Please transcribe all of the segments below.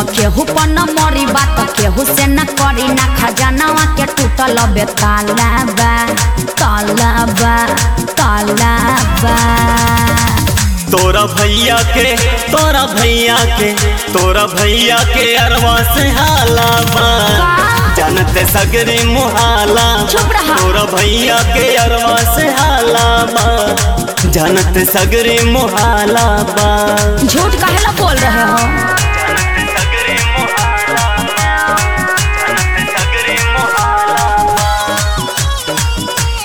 केहू पर न मरी बात केहू से न करी ना खजानावा के टूटल बे तालाबा तालाबा तालाबा तोरा भैया के तोरा भैया के तोरा भैया के अरवा से हाला बा जानते सगरी मुहाला चुप रहा। तोरा भैया के अरवा से हाला बा जानते सगरी मुहाला बा झूठ काहेला बोल रहे हो सगरी मुहाला बा जानते सगरी मुहाला बा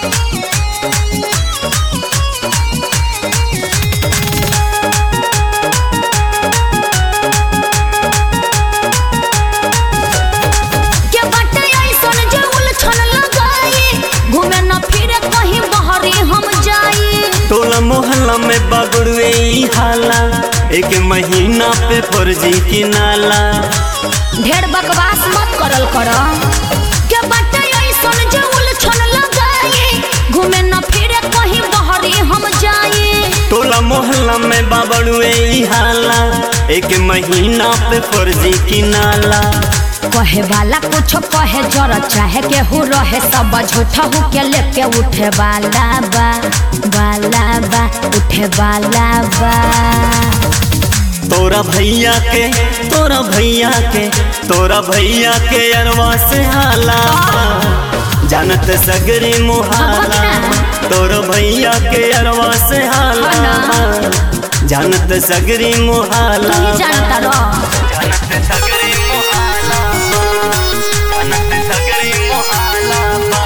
के बाटे ऐसन जे उलझन लगाई घूमे न फिरे कहीं बहरी हम जाई टोला मोहल्ला में बगड़ुए ई हाला एक महीना पे फर्जी की नाला ढेर बकवास मत करल कर के बाटे ऐसन जे उलझन लगाई घूमे न फिरे कहीं बहरी हम जाई टोला मोहल्ला में बाबड़ुए ई हाला एक महीना पे फर्जी की नाला कहे वाला कुछ कहे जर चाहे केहू रहे सब झूठा हु के लेके उठे वाला बा वाला बा उठे वाला बा तोरा भैया के तोरा भैया के तोरा भैया के अरवा से हाला जानत सगरी मुहाला तोरा भैया के अरवा से हाला जानत सगरी मुहाला तू ही जानता रहो जानत सगरी मुहाला जानत सगरी मुहाला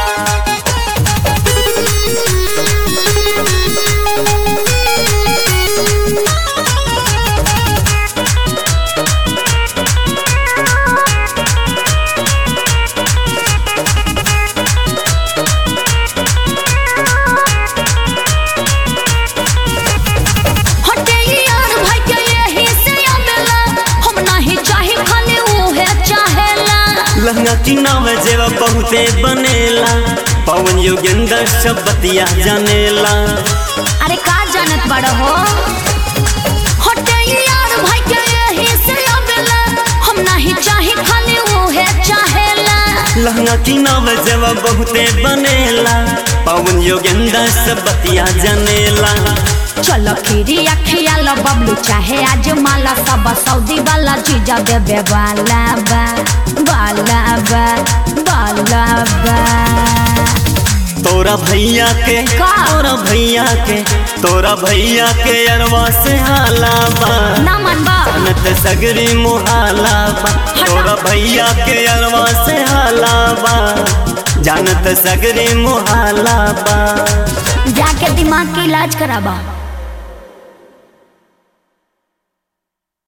हटे यार भाई के यही से आवेला हम नहीं चाहे खाली उहे चाहेला लहंगा की नाव जेवा बहुते बनेला पवन योगेंद्र सब बतिया जानेला अरे का जानत बड़ हो हटे यार भाई के यही से आवेला हम नहीं चाहे खाली उहे चाहेला लहंगा की नाव जेवा बहुते बनेला पवन योगेंद्र सब बतिया जानेला चलो खीरी अखिया लो बबलू चाहे आज माला सब सऊदी वाला जीजा देवे वाला बा वाला बा वाला बा तोरा भैया के का? तोरा भैया के तोरा भैया के अरवा से हाला बा ना मनबा नत सगरी मुहाला बा तोरा भैया के अरवा से हाला बा जानत सगरी मुहाला बा जाके दिमाग के इलाज कराबा